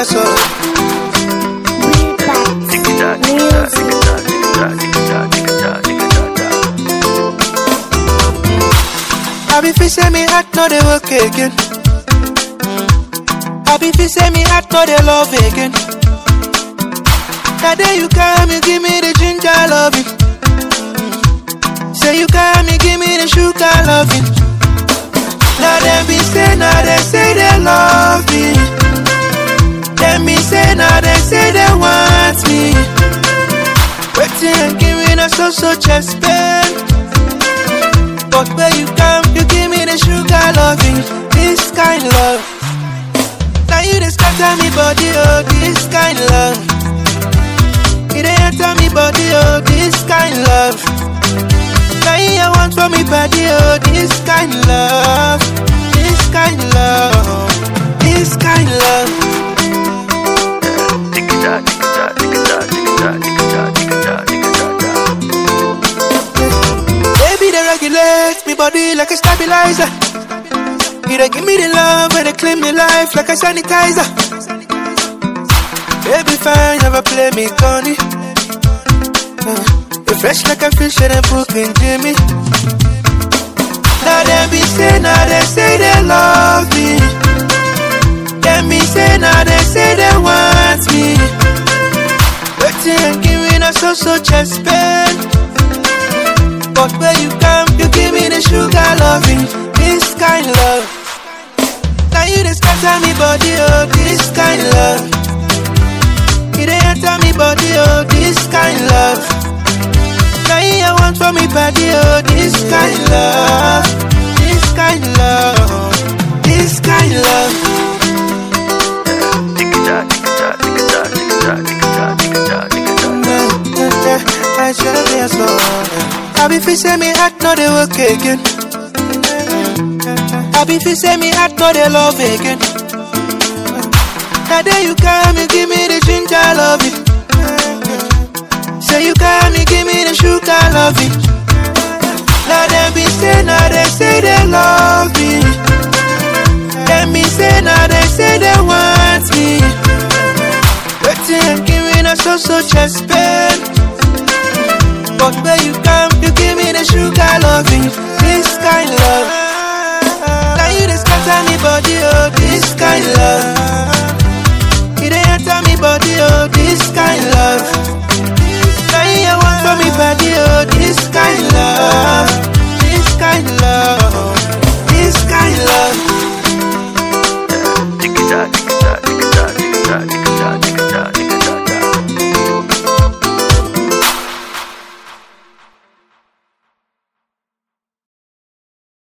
serious, oh. I be fi say me heart no dey work again. I be fi say me heart no dey love again. That day you come, you give me the ginger loving. Say you come, you give me the sugar loving. Now them be say, now they say they love me. Them be say, now they say they want me. Waiting and giving us so so chest pain. But where you come, you give me the sugar loving. This kind love. Now you just scatter me body, oh, this kind love. It ain't enter me body, oh, this kind love. Now you I want for me body, oh, this kind love. This kind love. This kind love. Baby, they regulate me body like a stabilizer. You they give me the love and they clean me life like a sanitizer. Baby, fine, never play me corny. Uh, you fresh like a fish and a booking Jimmy. Now they be say, now they say they love me. Then me say, now they say they want me. Waiting and giving us so so chest pain. But where you come, you give me the sugar loving. This kind love. Now you just scatter me body, oh, this kind love. It ain't enter me body, oh, this kind love. Now you I want for me body, oh, this kind love. This kind love. This kind love. I should be a soul. I be fi say me heart no dey work again. I be fi say me heart no dey love again. That day you come, you give me the ginger loving. Say you come, you give me the sugar loving. Now them be say, now they say they love me. Them be say, now they say they want me. Waiting and giving us so so chest pain. But where you come, you give me the sugar loving. This kind love. Now you just scatter me body, oh, this kind love. It ain't enter me body, oh, this kind love. Now you want for me body, oh, this